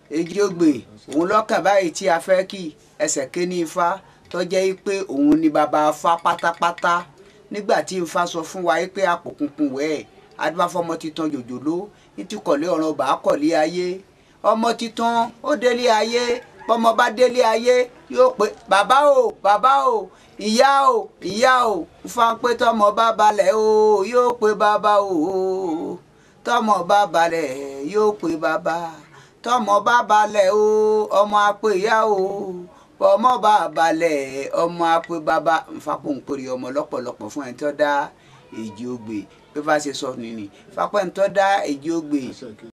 èjì ògbè òun lọ́kàn báyìí tí a fẹ́ kí ẹsẹ̀ kéní ifá tó jẹ́ pé òun ni bàbá afá pátápátá nígbà tí ifá sọ fún wa pé àpòkùnkùn wẹ̀ adúbáfọ́mọ titan jòjòló nítìkọ̀lé ọ̀ràn ọba kọ̀lé ayé ọmọ titan ó délé ayé bọ́mọ bá délé ayé yóò pé bàbá o bàbá o ìyá o ìyá o ifá pé tọmọ bá balẹ̀ o yóò pé bàbá o tọmọ bá balẹ̀ yóò pé bàbá tọmọ bá balẹ̀ o ọmọ apè ìyá o ọmọ bá balẹ̀ ọmọ apè bàbá nfapò ń pèrè ọmọ lọ́pọ̀lọpọ̀ fún ẹni tó dá èjì ogbè bí bá ṣe sọ nìyí fapò ẹni tó dá èjì ogbè